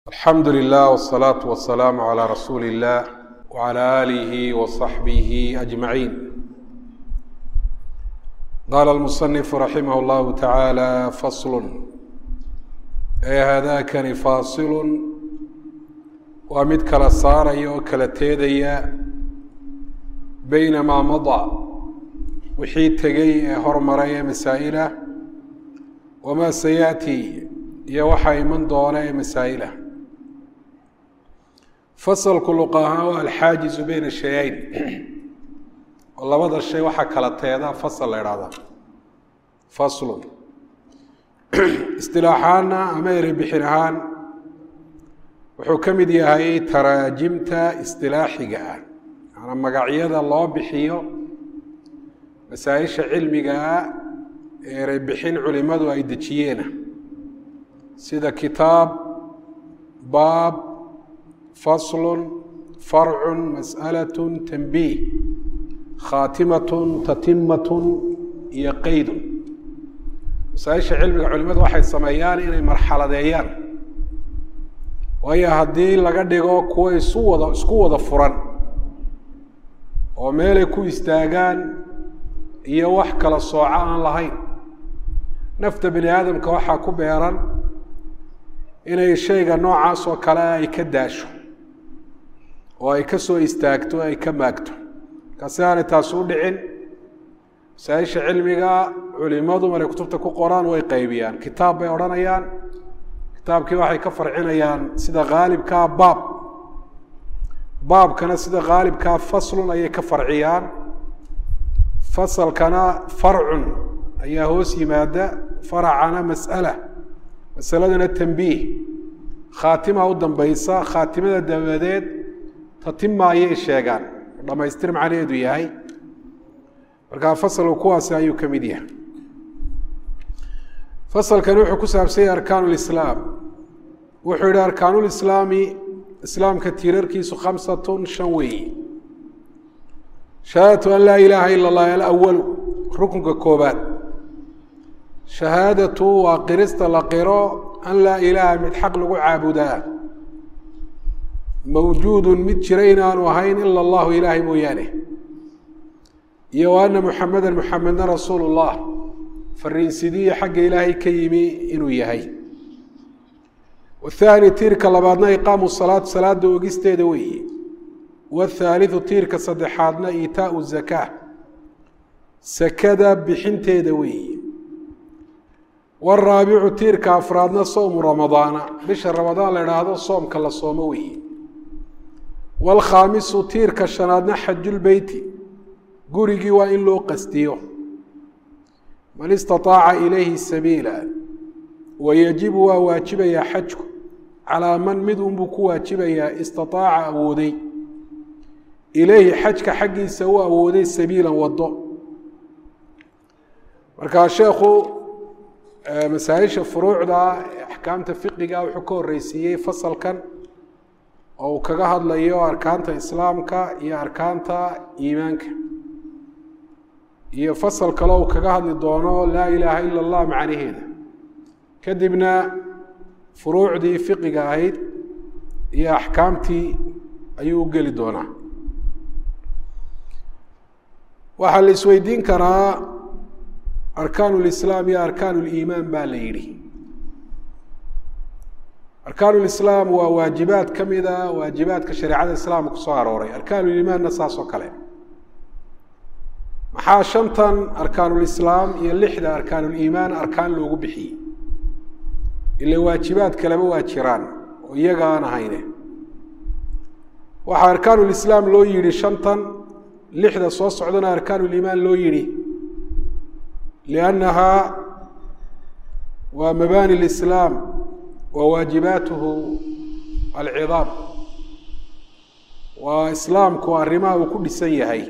alxamdu lilah wsalaatu wasalaamu calaa rasuuli illah wcala aalihi wasaxbihi ajmaciin qaala almusanifu raximah llahu tacaala faslun ee haadakani faasilun waa mid kala saaraya oo kala teedaya beyna maa madaa wixii tegey ee hormaray ee masaa'ilah wamaa sayaati iyo waxaa iman doona ee masaa'ilah fasalku luqa ahaan waa alxaajizu beyna shayayn oo labada shay waxaa kala teeda fasal la idhahdaa faslun istilaaxaana ama erebixin ahaan wuxuu ka mid yahay taraajimta istilaaxiga ah maanaa magacyada loo bixiyo masaa-isha cilmiga ah ee erebixin culimadu ay dejiyeena sida kitaab baab faslun farcun mas'alatun tanbiih khaatimatun tatimatun iyo qeydun masaa-isha cilmiga culimadu waxay sameeyaan inay marxaladeeyaan waayo haddii laga dhigo kuwa isu wada isku wada furan oo meelay ku istaagaan iyo wax kala sooco aan lahayn nafta bani aadamka waxaa ku beeran inay shayga noocaas oo kale ay ka daasho oo ay ka soo istaagto ay ka maagto markaasi aanay taasi u dhicin masaa-isha cilmiga culimadu markay kutubta ku qoraan way qaybiyaan kitaab bay odhanayaan kitaabkii waxay ka farcinayaan sida khaalibkaa baab baabkana sida khaalibkaa faslun ayay ka farciyaan fasalkana farcun ayaa hoos yimaada faracana mas'ala masaladana tanbiih khaatima u dambaysa khaatimada dabadeed tatima ayay sheegaan dhamaystir macnaheedu yahay markaa fasalku kuwaasi ayuu ka mid yahay fasalkani wuxuu ku saabsan yahay arkaan lislaam wuxuu yihi arkaanulislaami islaamka tiirarkiisu khamsatun shan weeyi shahaadatu an laa ilaaha ila اllah alawalu rukunka koobaad shahaadatu waa qirista la qiro an laa ilaaha mid xaq lagu caabudaa mawjuudun mid jira inaanu ahayn ila allahu ilaahay mooyaane iyo wa ana muxameda muxamedna rasuulu llah fariinsidiya xagga ilaahay ka yimi inuu yahay wathaani tiirka labaadna iqaamu salaat salaada ogisteeda weeye wathaalidu tiirka saddexaadna iitaau zakaa sakada bixinteeda weeye waraabicu tiirka afraadna sowmu ramadaana bisha ramadaan la idhaahdo soomka la soomo weeye waalkhaamisu tiirka shanaadna xajulbeyti gurigii waa in loo qastiyo man istaaaca ilayhi sabiila wayajibu waa waajibayaa xajku calaa man mid unbuu ku waajibayaa istaaaca awooday ilayhi xajka xaggiisa u awooday sabiilan wado markaa sheekhu masaa-isha furuucda ee axkaamta fiqiga wuxuu ka horreysiiyey fasalkan oo uu kaga hadlayo arkaanta islaamka iyo arkaanta iimaanka iyo fasal kale uu kaga hadli doono laa ilaaha ila allah macnaheeda kadibna furuucdii fiqiga ahayd iyo axkaamtii ayuu u geli doonaa waxaa la isweydiin karaa arkaan lislaam iyo arkaan liimaan baa la yidhi arkaan lislaam waa waajibaad ka mid a waajibaadka shareecada islaamka kusoo arooray arkaanulimaanna saas oo kale maxaa shantan arkaanulislaam iyo lixda arkaanuliimaan arkaan loogu bixiyey ila waajibaad kaleba waa jiraan oo iyaga aan ahayne waxaa arkaanulislaam loo yidhi shantan lixda soo socdana arkaanuliimaan loo yidhi liannahaa waa mabaani lislaam wa waajibaatuhu alcidaam waa islaamku arrimaha uu ku dhisan yahay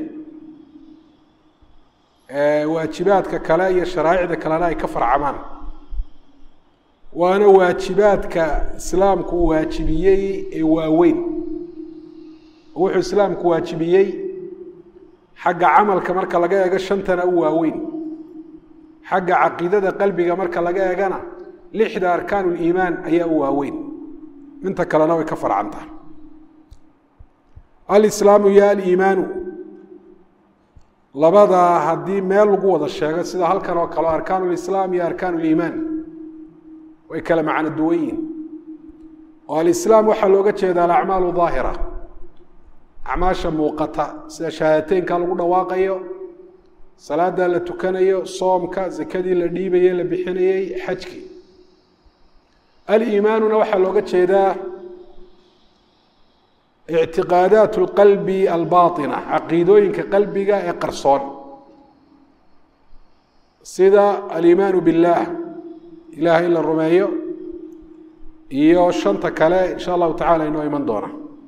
waajibaadka kale iyo sharaa'icda kalena ay ka farcamaan waana waajibaadka islaamku uu waajibiyey ee waaweyn wuxuu islaamku waajibiyey xagga camalka marka laga eego shantana u waaweyn xagga caqiidada qalbiga marka laga eegana lixda arkaan liimaan ayaa u waaweyn inta kalena way ka farcantaha alislaamu iyo aliimaanu labadaa haddii meel lagu wada sheego sida halkan oo kale arkaan lislaam iyo arkaan liimaan way kala macno duwan yihin oo alislaam waxaa looga jeeda alacmaalu daahira acmaasha muuqata sida shahaadateynka lagu dhawaaqayo salaada la tukanayo soomka zakadii la dhiibaye la bixinayey xajkii aliimaanuna waxaa looga jeedaa ictiqaadaat اlqalbi albaaطina caqiidooyinka qalbiga ee qarsoon sida aliimaanu biاllah ilahay in la rumeeyo iyo shanta kale in sha allahu tacala inoo iman doona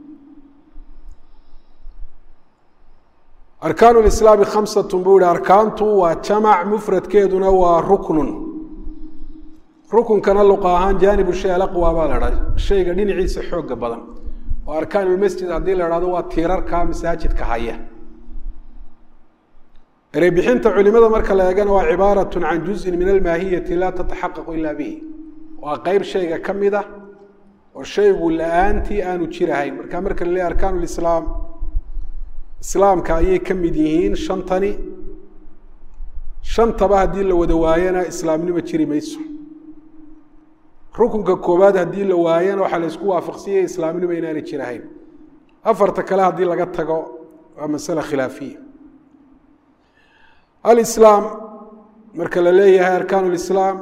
arkaan lislaami khamsat buu yihi arkaantu waa jamac mufradkeeduna waa ruknun rukunkana luqa ahaan jaanibu shay alaqwa baa la dhahay shayga dhinaciisa xooga badan oo arkaan lmasjid haddii la hahdo waa tiirarka masaajidka haya ereybixinta culimada marka la eegana waa cibaaraة can juzءi min almaahiyati laa tataxaqaqu ila bihi waa qeyb shayga ka mid a oo shaygu la-aantii aanu jirahayn marka marka la leeya arkaan lislaam islaamka ayay ka mid yihiin shantani shantaba haddii la wada waayana islaamnimo jiri mayso rukunka koowaad haddii la waayana waxaa la isku waafaqsanyay islaamnimo inaanay jirahayn afarta kale haddii laga tago waa masale khilaafiya alislaam marka la leeyahay arkaan lislaam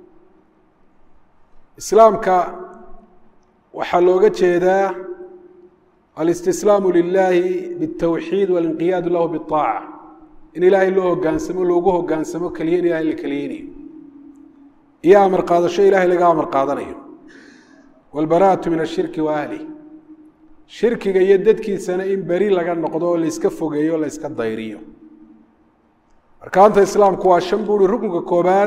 islaamka waxaa looga jeedaa alistislaamu lilahi bاtawxiid walinqiyaadu lahu biaaca in ilaahay loo hogaansamo loogu hogaansamo keliya in ilahay la keliyeynayo iyo amar qaadasho ilahay laga amar qaadanayo wاlbaraatu min ashirki wa ahlih shirkiga iyo dadkiisana in beri laga noqdo oo layska fogeeyo o layska dayriyo arkaanta islaamku waa shan buuri rukunka koobaad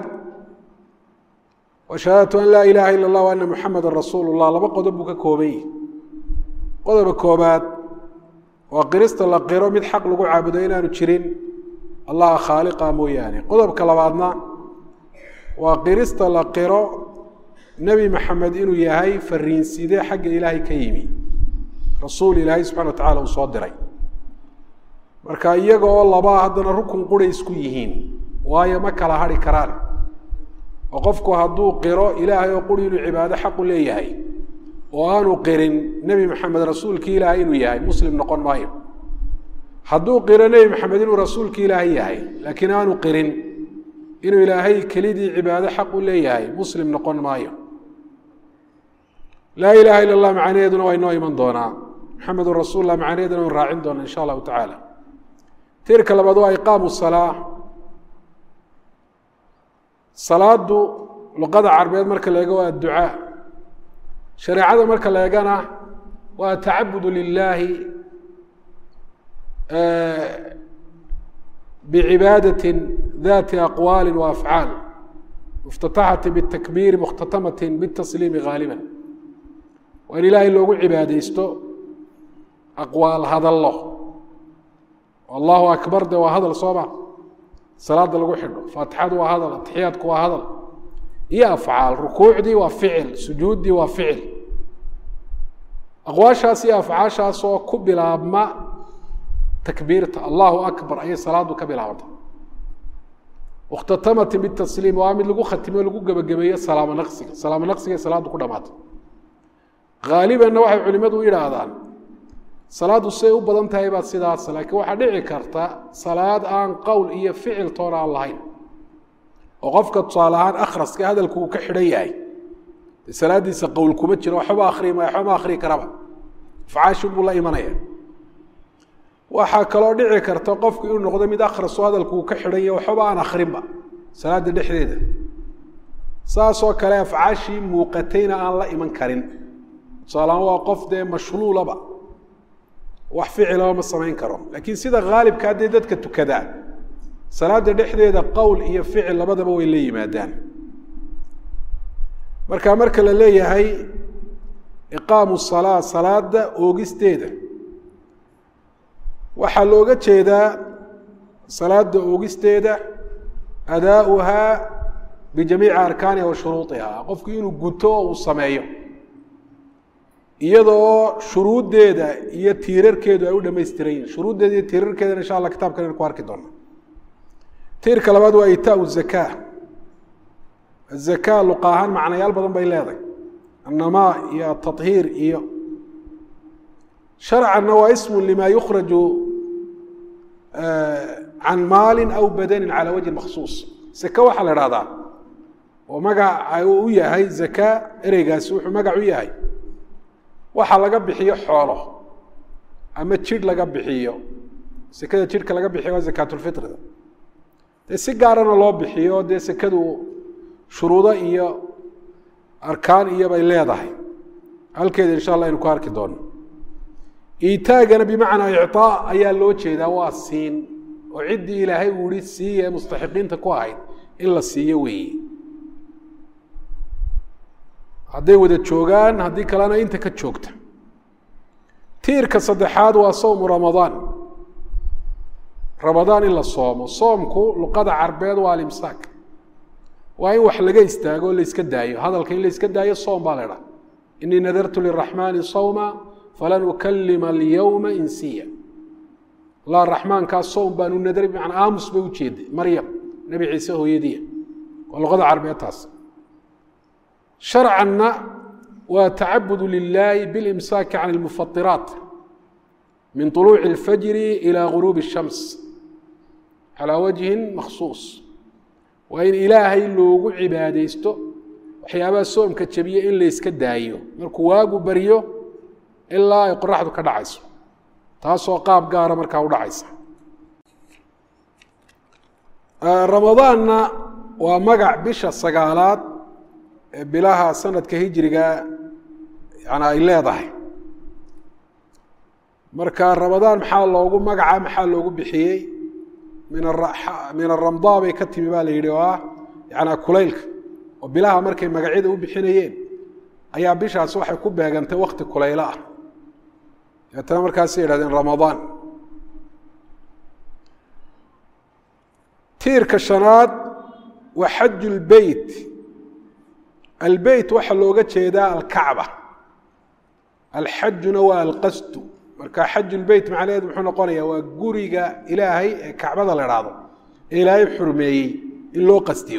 wa shahaadatu an laa ilaaha ila اllah ana muxameda rasuulu اllah laba qodob buu ka kooban yihi qodoba koobaad waa qirista la qiro mid xaq lagu caabudo inaanu jirin allaha khaaliqa mooyaane qodobka labaadna waa qirista la qiro nebi maxamed inuu yahay fariinside xagga ilaahay ka yimi rasuul ilaahay subxana wa tacala uu soo diray marka iyaga oo labaa haddana rukun quray isku yihiin waayo ma kala hadhi karaan oo qofku hadduu qiro ilaahay oo quri inuu cibaado xaqu leeyahay oo aanu qirin nebi maxamed rasuulkii ilaahay inuu yahay muslim noqon maayo hadduu qiro nebi maxamed inuu rasuulkii ilaahay yahay laakiin aanu qirin inuu ilaahay kelidii cibaado xaq u leeyahay muslim noqon maayo laa ilaha ila اllah macnaheeduna waa inoo iman doonaa maxamedun rasuul lah macnaheeduna waynu raacin doona insha allahu tacaala tirka labaad waa iqaamu salaa salaadu luqada carbeed marka la eego waa adducaa shareecada marka la eegana waa atacabudu lilaahi bicibaadati dati aqwaali wa afcaal muftataxati bitakbiiri mukhtatamati bitasliimi gaaliba waa in ilaahay loogu cibaadeysto aqwaal hadallo allahu akbar de waa hadal sooma salaada lagu xidho faatixadu waa hadal atixiyaadku waa hadal iyo afcaal rukuucdii waa ficil sujuuddii waa ficil aqwaashaas iyo afcaashaas oo ku bilaabma takbiirta allahu akbar ayay salaadu ka bilaabanta mukhtatamati bitasliim waa mid lagu khatimo lagu gebagabeeyo salaamo naqsiga salaamo naqsiga salaadu ku dhamaata haalibanna waxay culimadu u yidhaahdaan salaaddu siday u badan tahay baad sidaas laakiin waxaa dhici karta salaad aan qowl iyo ficil toona aan lahayn oo qofka tusaale ahaan akhraska hadalku uu ka xidhan yahay de salaaddiisa qowl kuma jiro waxba akri maya waxba ma akrii karaba afcaashin buu la imanaya waxaa kaloo dhici karta qofku inuu noqdo mid akhraso hadalku uu ka xidhan yahay waxba aan akrinba salaadda dhexdeeda saasoo kale afcaashii muuqatayna aan la iman karin tusaalehaan waa qof dee mashluulaba wax ficilaba ma samayn karo laakiin sida haalibka haddee dadka tukadaa salaada dhexdeeda qowl iyo ficil labadaba way la yimaadaan marka marka la leeyahay iqaamu salaa salaada oogisteeda waxaa looga jeedaa salaada oogisteeda adaauhaa bijamiici arkaaniha wa shuruuiha qofku inuu guto oo uu sameeyo iyadoo shuruuddeeda iyo tiirarkeedu ay u dhamaystiran yihin shuruuddeeda iyo tiirarkeedana insha allah kitabkan aynu ku arki doona tiirka labaad waa itaau zakaa azakaa luqa ahaan macnayaal badan bay leedahay annamaa iyo atahiir iyo sharcanna waa ismu lima yukhraju can maalin aw badanin cala wajhi maksuus zaka waxaa la ihahdaa oo magaca uu u yahay zakaa ereygaasi wuxuu magac u yahay waxa laga bixiyo xoolo ama jidh laga bixiyo sekada jidhka laga bixiyo waa zakaatulfitrida dee si gaarana loo bixiyo dee sekadu shuruudo iyo arkaan iyo bay leedahay halkeeda insha allah aynu ku arki doono iitaagana bimacnaa icطaa ayaa loo jeedaa waa siin oo ciddii ilaahay uu ihi siiye mustaxiqiinta ku ahayd in la siiyo weeye hadday wada joogaan haddii kalena inta ka joogta tiirka saddexaad waa sowmu ramadaan ramadaan in la soomo soomku luqada carbeed waa alimsaak waa in wax laga istaago o la iska daayo hadalka in la iska daayo soom baa la idhaha inii nadartu liraxmaani sawma falan ukalima alyowma insiya la raxmaankaa soom baan u nadray bimacnaa aamus bay ujeeday maryam nebi ciise hooyadiia waa luqada carbeed taas sharcanna waa tacabudu lilaahi bilimsaaki can ilmufatiraat min طuluuci اlfajri ilى guruubi الshams calaa wajhin makhsuus waa in ilaahay loogu cibaadaysto waxyaabaha soomka jabiya in la yska daayo markuu waagu baryo ilaa ay qoraxdu ka dhacayso taasoo qaab gaara markaa u dhacaysa ramadaanna waa magac bisha sagaalaad ee bilaha sanadka hijriga yani ay leedahay marka ramadaan maxaa loogu magaca maxaa loogu bixiyey min min aramdaa bay ka timi baa la yidhi oo ah yanaa kulaylka oo bilaha markay magacyada u bixinayeen ayaa bishaas waxay ku beegantay wakti kulaylo ah deetana markaasay yidhahdeen ramadaan tiirka shanaad waa xaju lbeyt albeyt waxaa looga jeedaa alkacba alxajuna waa alqasdu marka xaju lbeyt macnaheed muxuu noqonaya waa guriga ilaahay ee kacbada la idhaahdo ee ilaahay xurmeeyey in loo qasdiyo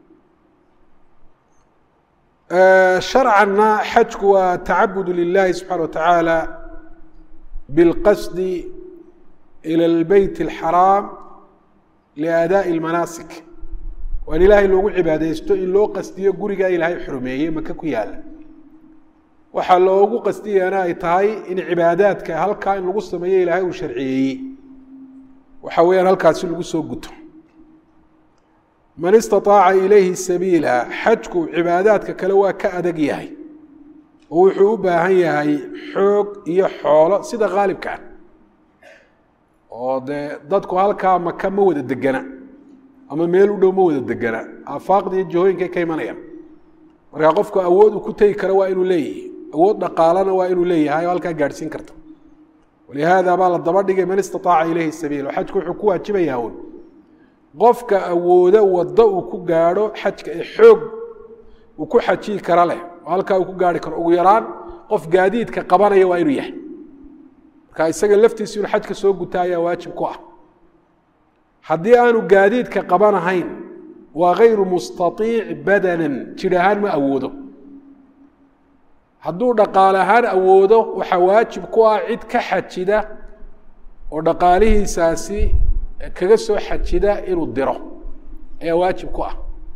sharcanna xajku waa tacabudu lilahi subxana wa tacaala bilqasdi ila albeyt alxaraam liaadaaءi اlmanaasik waa in ilaahay loogu cibaadeysto in loo qasdiyo gurigaa ilaahay xurmeeyey maka ku yaala waxaa loogu qasdiyana ay tahay in cibaadaadka halkaa in lagu sameeyo ilaahay uu sharciyeeyey waxa weeyaan halkaasi lagu soo guto man istaطaaca ilayhi sabiila xajku cibaadaadka kale waa ka adag yahay oo wuxuu u baahan yahay xoog iyo xoolo sida khaalibka ah oo dee dadku halkaa maka ma wada degana ama meel u dhow ma wada degana aafaaqda iyo jihooyinkay ka imanayaan markaa qofku awood uu ku tegi karo waa inuu leeyahay awood dhaqaalana waa inuu leeyahay oo halkaa gaadhsiin karta walihaada baa la daba dhigay man istaaaca ilayhi sabiil oo xajku wuxuu ku waajibayaa un qofka awoodo waddo uu ku gaadho xajka ee xoog uu ku xajiyi kara leh oo halkaa uu ku gaarhi karo ugu yaraan qof gaadiidka qabanaya waa inuu yahay marka isaga laftiisu inuu xajka soo guta ayaa waajib ku ah haddii aanu gaadiidka qabanahayn waa gayru mustaiic badanan jir ahaan ma awoodo hadduu dhaqaale ahaan awoodo waxaa waajib ku ah cid ka xajida oo dhaqaalihiisaasi kaga soo xajida inuu diro ayaa waajib ku ah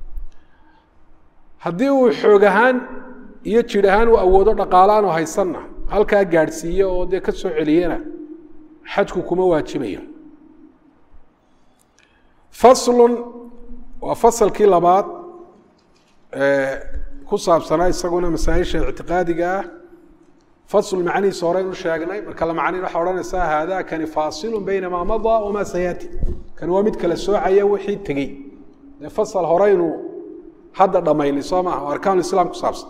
haddii uu xoog ahaan iyo jir ahaan uu awoodo dhaqaale aanu haysanna halkaa gaadhsiiyo oo dee ka soo celiyana xajku kuma waajibayo faslun waa fasalkii labaad ku saabsanaa isaguna masaaisha ictiqaadiga ah fasl macnihiisa horeyn u sheegnay marka la macnayn waxaa odhanaysaa haada kani faasilu bayna maa madaa wamaa sayaati kani waa mid kala soocaya wixii tegey dee fasal horeynu hadda dhamaynay soo maaha oo arkaan islaam ku saabsan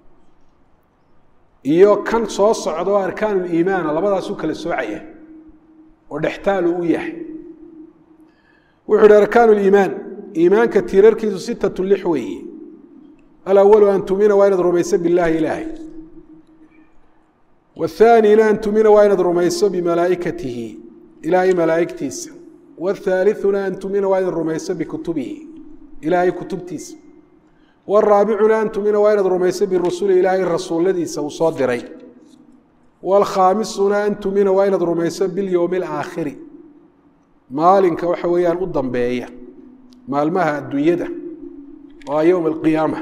iyo kan soo socda oo arkaan liimaana labadaasuu kala soocaya oo dhextaalu u yahay wuxuu hi arkaan liimaan iimaanka tiirarkiisu sitatu lix weeye alawalu an tumina waa inaad rumayso bilaahi ilaahay wthaanina an tumina waa inaad rumayso bimalaa'ikatihi ilaahay malaa'igtiisa wاthaaliثuna an tumina waa inaad rumayso bikutubihi ilaahay kutubtiisa wاraabicuna an tumina waa inaad rumayso birusuli ilaahay rasuuladiisa uu soo diray wاlkhaamisuna an tumina waa inaad rumayso bilyowmi اlaakhiri maalinka waxa weeyaan u dambeeya maalmaha adduunyada waa yowm اlqiyaama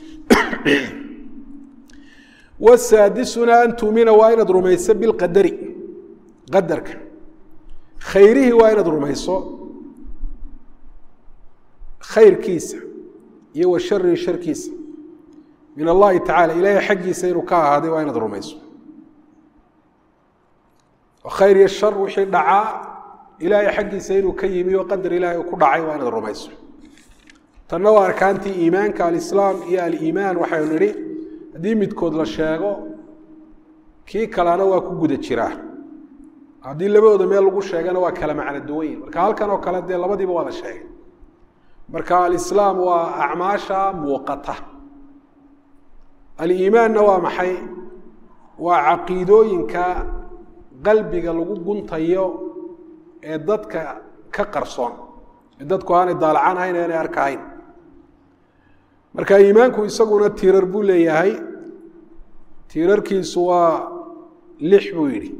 wsaadisuna an tumina waa inaad rumayso bilqadari qadarka khayrihii waa inaad rumayso khayrkiisa iyo wa sharihi sharkiisa min allahi tacala ilaahay xaggiisa inuu ka ahaaday waa inaad rumayso khayr iyo shar wixii dhacaa ilaahay xaggiisa inuu ka yimi oo qadar ilahay uu ku dhacay waa inaad rumayso tanna waa arkaantii iimaanka alislaam iyo aliimaan waxaynu nidhi haddii midkood la sheego kii kalena waa ku guda jiraa haddii labadooda meel lagu sheegana waa kala macno duwanyin marka halkan oo kale dee labadiiba waa la sheegay marka alislaam waa acmaasha muuqata aliimaanna waa maxay waa caqiidooyinka qalbiga lagu guntayo ee dadka ka qarsoon ee dadku aanay daalacan hayn ee aanay arkahayn marka iimaanku isaguna tiirar buu leeyahay tiirarkiisu waa lix buu yidhi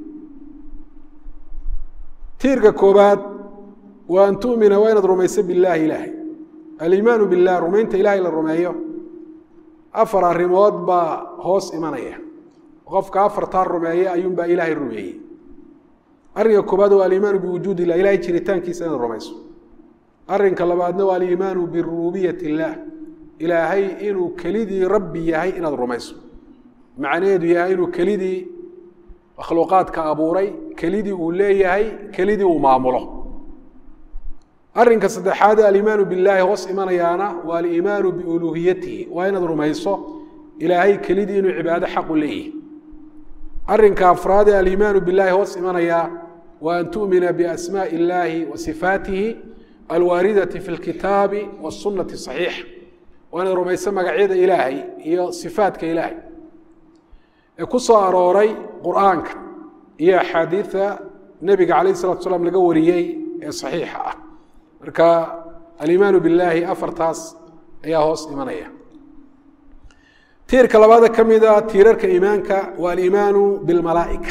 tiirka koobaad waa an tu'mina waa inaad rumayso billaahi ilaahay aliimaanu billah rumaynta ilaahay la rumeeyo afar arrimood baa hoos imanaya qofka afartaa rumeeya ayuunbaa ilaahay rumeeyey arrinka koobaad waa aliimaanu biwujuud illah ilahay jiritaankiisa inaad rumayso arrinka labaadna waa aliimaanu birububiyat illaah ilaahay inuu kelidii rabbi yahay inaad rumayso macnaheedu yahay inuu kelidii makhluuqaadka abuuray kelidii uu leeyahay kelidii uu maamulo arrinka saddexaad aliimaanu billaahi hoos imanayaana waa aliimaanu biuluuhiyatihi waa inaad rumayso ilaahay kelidii inuu cibaado xaqu leeyahay arrinka afraad ee aliimaanu billaahi hoos imanayaa waa an tu'mina biasmaaءi illaahi wa sifaatihi alwaaridati fi lkitaabi wasunati saxiixa waa inaad rumayso magacyada ilaahay iyo sifaadka ilaahay ee ku soo arooray qur'aanka iyo axaadiida nebiga calayh salatu salaam laga wariyey ee saxiixa ah marka aliimaanu billaahi afartaas ayaa hoos imanaya tiirka labaada ka mida tiirarka iimaanka waa aliimaanu bilmalaa'ika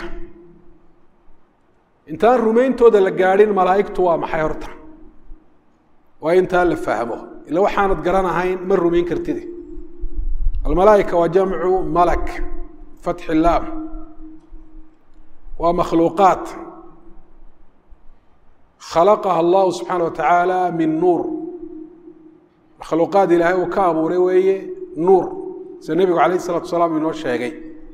intaan rumayntooda la gaadhin malaa'igtu waa maxay horta waa intaa la fahmo ila waxaanad garanahayn ma rumayn kartide almalaaئika waa jamcu malak fatxi laam waa makhluuqaat khalaqaha allahu subxaana wa tacaala min nuur makhluuqaad ilaahay uu ka abuuray weeye nuur sida nebigu alayh الsalatu salaam inoo sheegay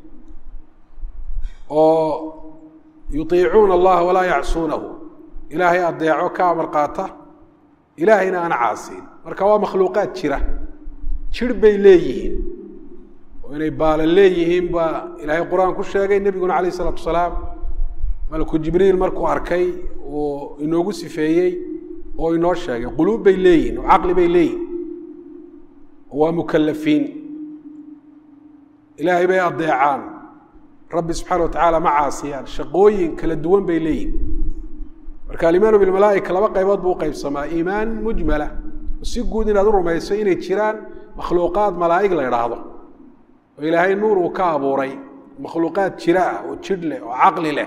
oo yuطiicuuna allaha walaa yacsuunahu ilaahay adeeco ka amar qaata ilaahayna ana caasiin marka waa makhluuqaad jira jir bay leeyihiin oo inay baala leeyihiin baa ilaahay qur-aan ku sheegay nebiguna alayh الsalaatu salaam malku jibriil markuu arkay uu inoogu sifeeyey oo inoo sheegay quluub bay leeyihin oo caqli bay leeyihin waa mukalafiin ilaahay bay adeecaan rabbi subxaana wa tacaala ma caasiyaan shaqooyin kala duwan bay leeyihin marka alimaanu bilmalaaika laba qaybood buu uqaybsamaa iimaan mujmala si guud inaad u rumayso inay jiraan makhluuqaad malaa'ig la idhaahdo oo ilaahay nuur uu ka abuuray makhluuqaad jira ah oo jidh leh oo caqli leh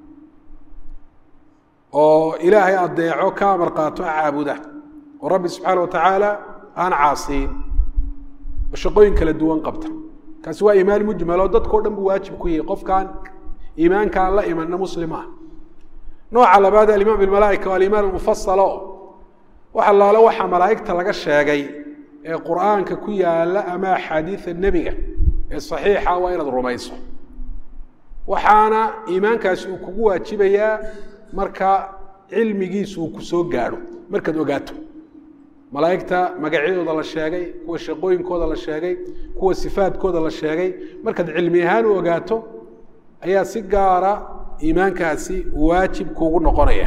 oo ilaahay adeeco ka amar qaato caabuda oo rabbi subxaana wa tacaala aan caasiyin oo shaqooyin kala duwan qabta kaasi waa iimaan mujmal oo dadkao dhan buu waajib ku yahay qofkaan iimaanka aan la imanna muslim ah nooca labaad alimaan bilmalaaika waa alimaan mufasalo wax allaale waxaa malaa'igta laga sheegay ee qur'aanka ku yaala ama axaadiida nebiga ee saxiixa waa inaad rumayso waxaana iimaankaasi uu kugu waajibayaa marka cilmigiisu uu ku soo gaadho markaad ogaato malaa'igta magacyadooda la sheegay kuwa shaqooyinkooda la sheegay kuwa sifaadkooda la sheegay markaad cilmi ahaan u ogaato ayaa si gaara iimaankaasi waajib kuugu noqonaya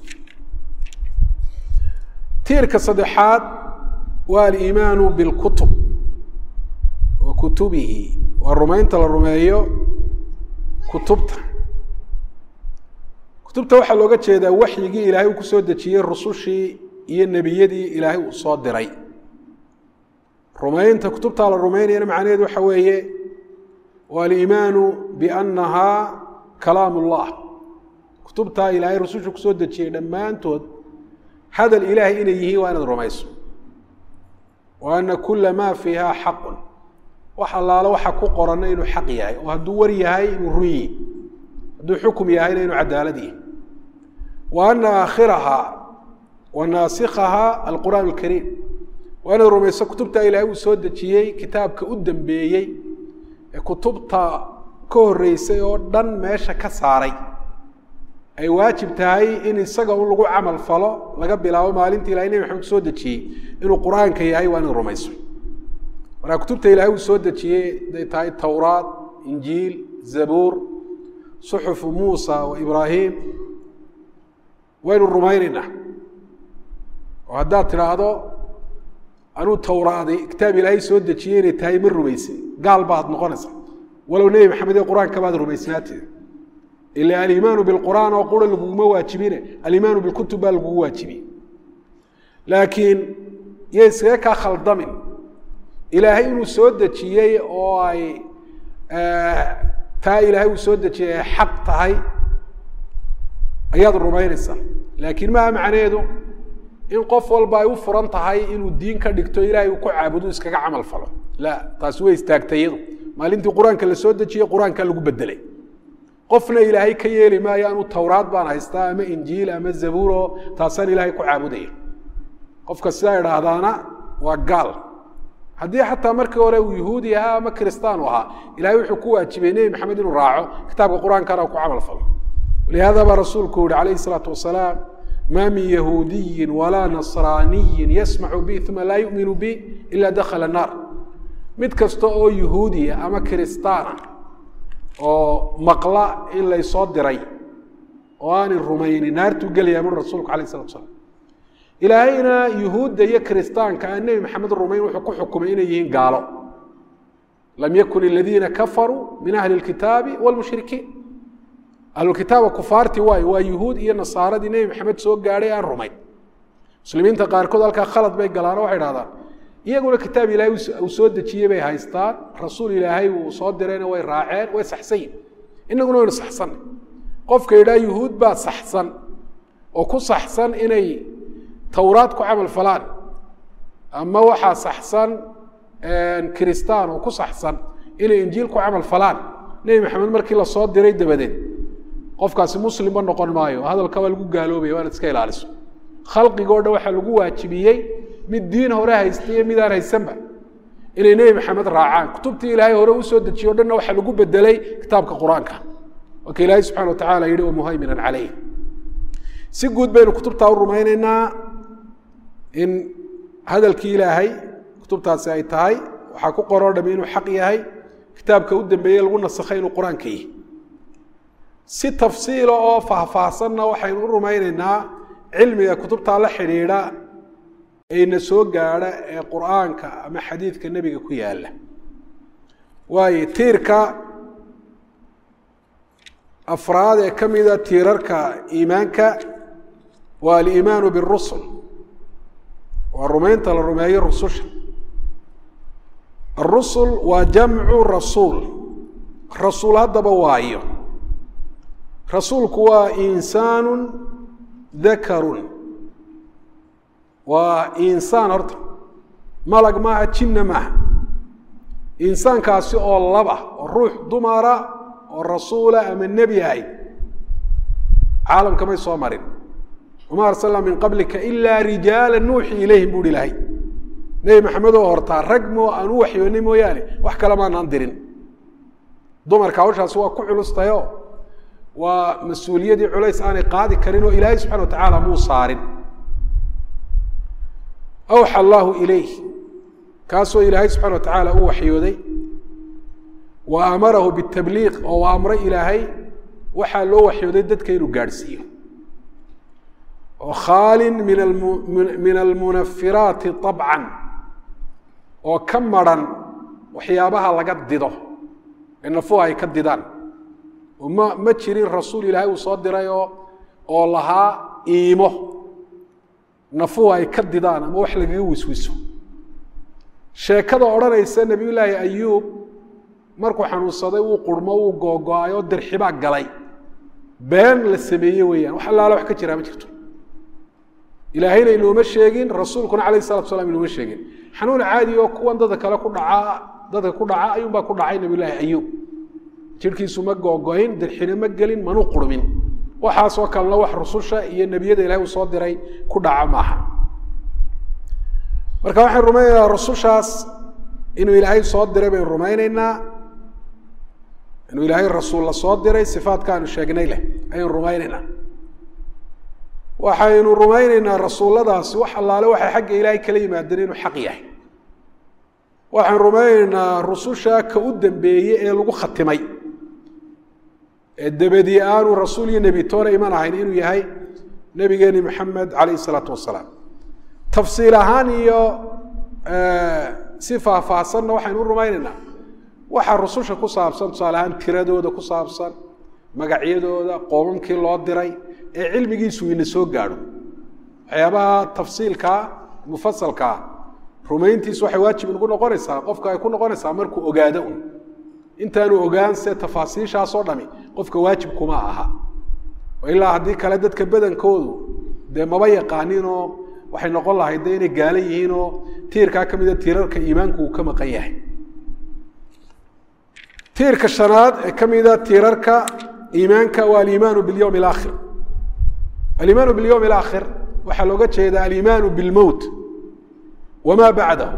tiirka saddexaad waa aliimaanu bilkutub wa kutubihi waa rumaynta la rumeeyo kutubta kutubta waxaa looga jeedaa waxyigii ilaahay uu ku soo dejiyey rusushii iyo nebiyadii ilaahay uu soo diray rumaynta kutubtaa la rumaynayana macnaheedu waxa weeye waa aliimaanu biannahaa kalaam ullah kutubtaa ilaahay rususha kusoo dejiyey dhammaantood hadal ilaahay inay yihiin waa inaad rumayso wa ana kula maa fiiha xaqun wax allaalo waxa ku qoranna inuu xaq yahay oo hadduu war yahay inuu run yihi hadduu xukum yahayna inuu cadaalad yahay wa ana aakhirahaa wa naasikhahaa alqur'aan alkariim waa inaad rumayso kutubta ilaahay uu soo dejiyey kitaabka u dambeeyey ee kutubta ka horreysay oo dhan meesha ka saaray ay waajib tahay in isaga un lagu camal falo laga bilaabo maalinta ilahay nebi maxamed soo dejiyey inuu qur-aanka yahay waa inaad rumayso markaa kutubta ilaahay uu soo dejiyey haday tahay towraad injiil zabuur suxufu muusa wa ibraahim waynu rumaynaynaa oo haddaad tidhaahdo anuu towraaday kitaab ilaahay soo dejiyey inay tahay ma rumaysay gaal baad noqonaysa walow nebi maxamed ee qur-aanka baad rumaysnaatee ila alimaanu bilqur'aan oo qura laguguma waajibine alimaanu bilkutub baa lagugu waajibiyey laakiin yo iskaga kaa khaldamin ilaahay inuu soo dejiyey oo ay taa ilaahay uu soo dejiyey ay xaq tahay ayaad rumaynaysaa laakiin maha macnaheedu in qof walba ay u furan tahay inuu diin ka dhigto ilaahay uu ku caabudo iskaga camal falo la taasi way istaagtay iyadu maalintii qur-aanka la soo dejiyey qur-aanka lagu bedelay qofna ilaahay ka yeeli maayo anuu towraad baan haystaa ama injiil ama zabuuro taasaan ilaahay ku caabudaya qofka sidaa idhaahdaana waa gaal haddii xataa markii hore uu yahuudi ahaa ama kristaan u ahaa ilahay wuxuu ku waajibay nebi maxamed inuu raaco kitaabka qur-aankana ku camal falo lihaada baa rasuulku yihi calayhi salaatu wasalaam ma min yahuudiyin walaa nasraaniyin yasmacu bi uma laa yuminu bi ila dakhala naar mid kasta oo yahuudiya ama kiristaana oo maqla in laysoo diray oo aanay rumaynin naartuu gelaya mur rasuulku alayh salatu slam ilaahayna yuhuudda iyo kiristaanka aan nebi maxamed rumayn wuxuu ku xukumay inay yihiin gaalo lam yakun aladiina kafaruu min ahli lkitaabi wlmushrikiin ahlulkitaaba kufaartii waayo waa yuhuud iyo nasaaradii nebi maxamed soo gaadhay aan rumayn muslimiinta qaarkood halkaa khalad bay galaano waxay dhahdaan iyaguna kitaab ilaahay uu soo dejiyey bay haystaan rasuul ilaahay uu soo dirayna way raaceen way saxsan yihin inaguna waynu saxsanay qofka yidhaha yuhuud baa saxsan oo ku saxsan inay towraad ku camal falaan ama waxaa saxsan kiristaan oo ku saxsan inay injiil ku camal falaan nebi maxamed markii lasoo diray dabadeed qofkaasi muslimba noqon maayo hadalka waa lagu gaaloobaya waa inaad iska ilaaliso khalqigoo dhan waxaa lagu waajibiyey mid diin hore haysta iyo midaan haysanba inay nebi maxamed raacaan kutubtii ilaahay hore usoo dejiye o dhanna waxaa lagu bedelay kitaabka qur-aanka waa ka ilaahay subxana wa tacala yihi wamuhayminan caleyh si guud baynu kutubtaa u rumayneynaa in hadalkii ilaahay kutubtaasi ay tahay waxaa ku qoroo dhami inuu xaq yahay kitaabka u dambeeyey lagu nasakhay inuu qur-aanka yihi si tafsiila oo faahfaahsanna waxaynu u rumayneynaa cilmiga kutubtaa la xidhiidha eyna soo gaadha ee qur'aanka ama xadiidka nebiga ku yaala waayo tiirka afraad ee ka mida tiirarka iimaanka waa aliimaanu birusul waa rumaynta la rumeeyo rususha arusul waa jamcu rasuul rasuul haddaba waayo rasuulku waa insaanu dakarun waa insaan horta malag maaha jinna maaha insaankaasi oo laba oo ruux dumara oo rasuula ama nebi ahayd caalamka may soo marin wama arsalna min qablika ilaa rijaala nuuxi ilayhim buuhi ilahay nebi maxamed oo hortaa rag moo aan u waxyoonay mooyaane wax kale maanaan dirin dumarka hawshaasi waa ku culustayo waa mas-uuliyadii culays aanay qaadi karin oo ilaahay subxana wa tacaala muu saarin awxa allaahu ilayh kaasoo ilaahay subxana wa tacaala u waxyooday wa amarahu bitabliiq oo u amray ilaahay waxaa loo waxyooday dadka inuu gaadhsiiyo oo khaalin min min almunafiraati abcan oo ka maran waxyaabaha laga dido ee nafuha ay ka didaan ma ma jirin rasuul ilaahay uu soo diray oo oo lahaa iimo nafuhu ay ka didaan ama wax lagaga wiswiso sheekada odhanaysa nebiyullaahi ayuub markuu xanuunsaday wuu qurmo wuu googo-ay oo dirxibaa galay been la sameeye weeyaan wax allaala wax ka jiraa ma jirto ilaahayna inooma sheegin rasuulkuna calayh salatu salam inooma sheegin xanuun caadi oo kuwan dadka kale ku dhacaa dadka ku dhaca ayuunbaa ku dhacay nabiyullaahi ayuub jirhkiisu ma googo-in dirxina ma gelin manu qurmin waxaasoo kalena wax rususha iyo nebiyada ilahay uu soo diray ku dhaca maaha marka waxaan rumaynaynaa rusushaas inuu ilaahay soo diray baynu rumayneynaa inuu ilaahay rasuul la soo diray sifaadka aanu sheegnay leh ayaynu rumayneynaa waxaynu rumayneynaa rasuulladaasi wax allaale waxay xagga ilaahay kala yimaadeen inuu xaq yahay waxaan rumayneynaa rususha ka u dambeeye ee lagu khatimay ee dabadii aanu rasuul iyo nebi toona iman ahayn inuu yahay nebigeeni maxamed calayh isalaatu wasalaam tafsiil ahaan iyo si faahfaahsanna waxaynu u rumayneynaa waxa rususha ku saabsan tusaale ahaan tiradooda ku saabsan magacyadooda qoomamkii loo diray ee cilmigiisu ina soo gaadho waxyaabaha tafsiilkaa mufasalkaa rumayntiisu waxay waajib inagu noqonaysaa qofka ay ku noqonaysaa markuu ogaado un intaanu ogaan se tafaasiishaasoo dhami qofka waajib kuma aha ilaa haddii kale dadka badankoodu dee maba yaqaaninoo waxay noqon lahayd de inay gaala yihiinoo tiirkaa ka mida tiirarka iimaanku uu ka maqan yahay tiirka shanaad ee ka mida tiirarka iimaanka waa aliimaanu bilyowm alaakhir aliimaanu bilyowm alaakhir waxaa looga jeeda aliimaanu bilmowt wamaa bacdahu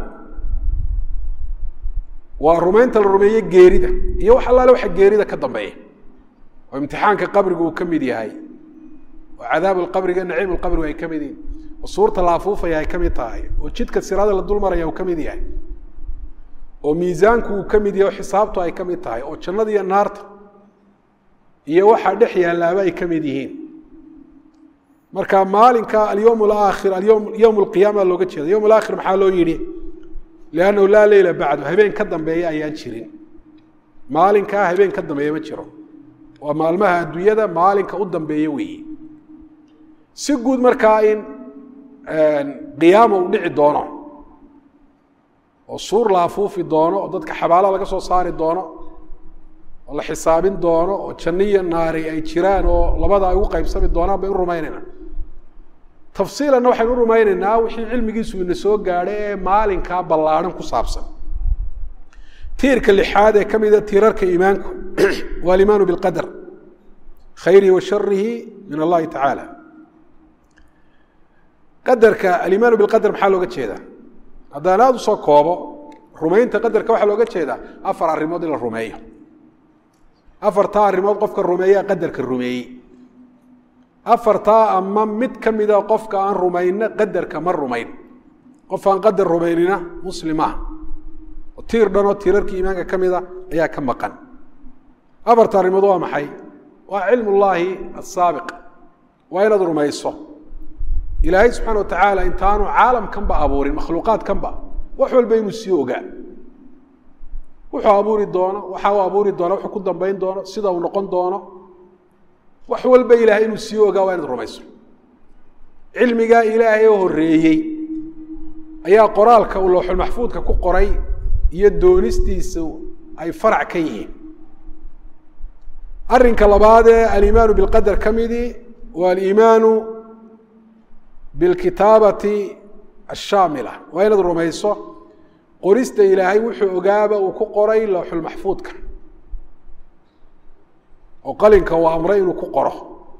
waa rumaynta la rumeeye geerida iyo wax allaale waxa geerida ka dambeeya oo imtixaanka qabrigu uu ka mid yahay oo cadaabu lqabriga naciim lqabrigu ay ka mid yihin oo suurta la afuufaya ay ka mid tahay oo jidka siraada la dul maraya uu ka mid yahay oo miisaanku uu ka mid yahay oo xisaabtu ay ka mid tahay oo jannada iyo naarta iyo waxaa dhex yaalaaba ay ka mid yihiin marka maalinka alyowm alaakhir alyowm yowm alqiyaama looga jeeda yowm alaakhir maxaa loo yidhi liannahu laa leyla bacdu habeen ka dambeeya ayaan jirin maalinkaa habeen ka dambeeya ma jiro waa maalmaha adduunyada maalinka u dambeeya weeye si guud markaa in qiyaama uu dhici doono oo suur la afuufi doono oo dadka xabaala laga soo saari doono oo la xisaabin doono oo janno iyo naari ay jiraan oo labada ay ugu qaybsami doonaan baynu rumaynaynaa tafsiilanna waxaynu u rumaynaynaa wixii cilmigiisu ina soo gaadhay ee maalinkaa ballaadhan ku saabsan tiirka lixaad ee ka mida tiirarka iimaanku waa alimaanu bilqadar khayrihi wa sharihi min allahi tacaala qadarka alimaanu bilqadar maxaa looga jeedaa haddaan aada usoo koobo rumaynta qadarka waxaa looga jeedaa afar arrimood in la rumeeyo afartaa arrimood qofka rumeeyaa qadarka rumeeyey afartaa ama mid ka mida qofka aan rumayna qadarka ma rumayn qof aan qadar rumaynina muslimah oo tiir dhanoo tiirarkii iimaanka ka mida ayaa ka maqan afarta arrimood waa maxay waa cilm ullaahi asaabiq waa inaad rumayso ilaahay subxaana watacaala intaanu caalamkanba abuurin makhluuqaadkanba wax walba inuu sii ogaa wuxuu abuuri doono waxa uu abuuri doono wuxuu ku dambayn doono sida uu noqon doono wax walba ilaahay inuu sii ogaa waa inaad rumayso cilmigaa ilaahay oo horreeyey ayaa qoraalka uu lowxulmaxfuudka ku qoray iyo doonistiisa ay farac ka yihiin arrinka labaad ee aliimaanu bilqadar ka midii waa aliimaanu bilkitaabati ashaamila waa inaad rumayso qorista ilaahay wuxuu ogaaba uu ku qoray lowxulmaxfuudka oo qalinka uu amray inuu ku qoro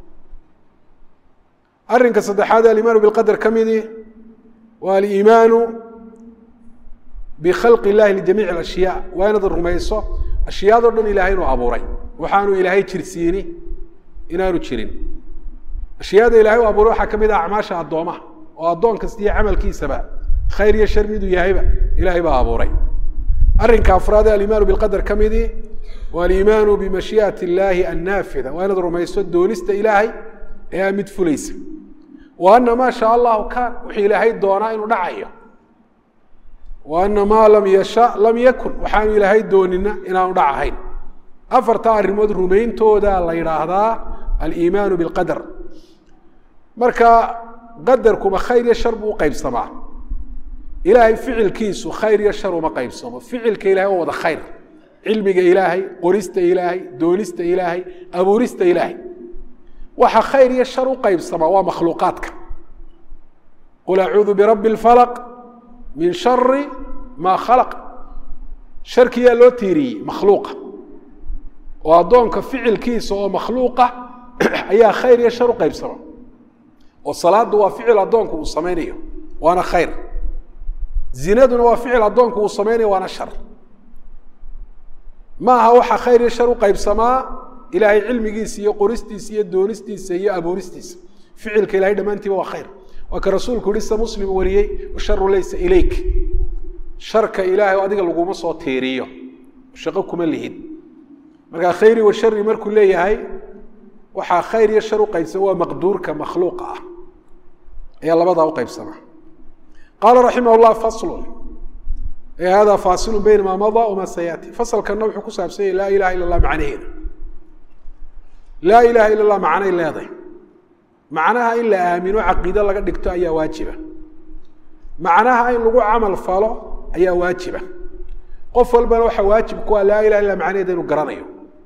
arrinka saddexaad alimaanu bilqadar ka midii waa aliimaanu bikhalqi illahi lijamiici alashyaa waa inaad rumayso ashyaadoo dhan ilaahay inuu abuuray waxaanu ilaahay jirsiini inaanu jirin ashyaada ilahay u abuuray waxaa ka mid ah acmaasha addoomaha oo addoon kasta iyo camalkiisaba khayr iyo shar miduu yahayba ilaahay baa abuuray arrinka afraad ee alimaanu bilqadar ka midii waa aliimaanu bimashii'ati illaahi annaafida waa inaad rumayso doonista ilaahay ee aa mid fulaysa wa ana maa shaa allahu kaan wuxuu ilaahay doonaa inuu dhacayo wa ana maa lam yasha lam yakun waxaanu ilaahay doonina inaanu dhac ahayn afartaa arrimood rumayntooda la yidhaahdaa aliimaanu bilqadar marka qadarkuma khayr iyo shar buu u qaybsamaa ilaahay ficilkiisu khayr iyo shar uma qaybsamo ficilka ilahay waa wada khayr cilmiga ilaahay qorista ilaahay doonista ilaahay abuurista ilaahay waxa khayr iyo shar u qaybsamaa waa makhluuqaadka qul acuudu birabbi اlfalaq min shari maa khalaq sharkiyaa loo tiiriyey makhluuqa oo addoonka ficilkiisa oo makhluuqa ayaa khayr iyo shar u qaybsama oo salaadu waa ficil addoonku uu samaynayo waana khayr zinaduna waa ficil addoonku uu samaynayo waana shar ma aha waxa khayr iyo shar u qaybsamaa ilaahay cilmigiisa iyo qoristiisa iyo doonistiisa iyo abuuristiisa ficilka ilahay dhammaantiiba waa khayr waa ka rasuulku yihi sida muslim wariyey washaru laysa ilayk sharka ilaahay adiga laguma soo tiiriyo shaqo kuma lihid markaa khayri wa shari markuu leeyahay waxaa khayr iyo shar u qaybsama waa maqduurka makhluuqa ah ayaa labadaa u qaybsama qaala raximah llah faslun e hada faasilu bayna maa madaa wamaa sayaati fasalkanna wuxuu ku saabsan yahy laa ilaha illa allah macnaheeda laa ilaha illa allah macnay leedahay macnaha in la aamino caqiide laga dhigto ayaa waajiba macnaha in lagu camal falo ayaa waajiba qof walbana waxaa waajib ku ah laa ilaha illa macnaheeda inuu garanayo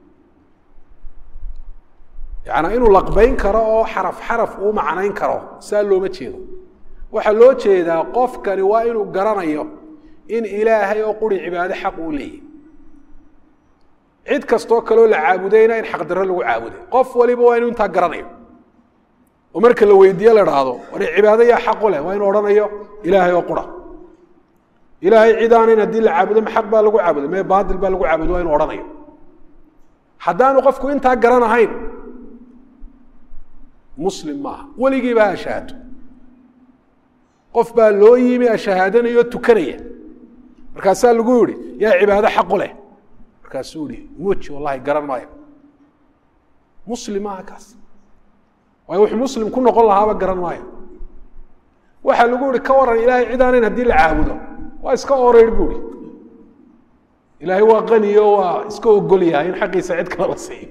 yaani inuu laqbayn karo oo xaraf xaraf uu macnayn karo saa looma jeedo waxaa loo jeedaa qofkani waa inuu garanayo in ilaahay oo quri cibaado xaq uu leeyahy cid kastoo kaloo la caabudayna in xaqdarro lagu caabuday qof waliba waa inuu intaa garanayo oo marka la weydiiye la dhaahdo war cibaado yaa xaqu leh waa inuu odhanayo ilaahay oo qura ilaahay cid aanayn haddii la caabudo ma xaq baa lagu caabuday mee baatil baa lagu caabuday waa inuu odhanayo haddaanu qofku intaa garanahayn muslim maaha weligiiba ha ashahaato qof baa loo yimi ashahaadanaya oo tukanaya markaasaa lagu yihi yaa cibaado xaqu leh markaasuu yihi muji wallahi garan maayo muslim maaha kaas waayo wuxuu muslim ku noqon lahaaba garan maayo waxaa lagu yihi ka waran ilaahay cid aanayn haddii la caabudo waa iska oreyr bu ihi ilaahay waa qaniyo waa iska ogol yahay in xaqiisa cid kale la siiyo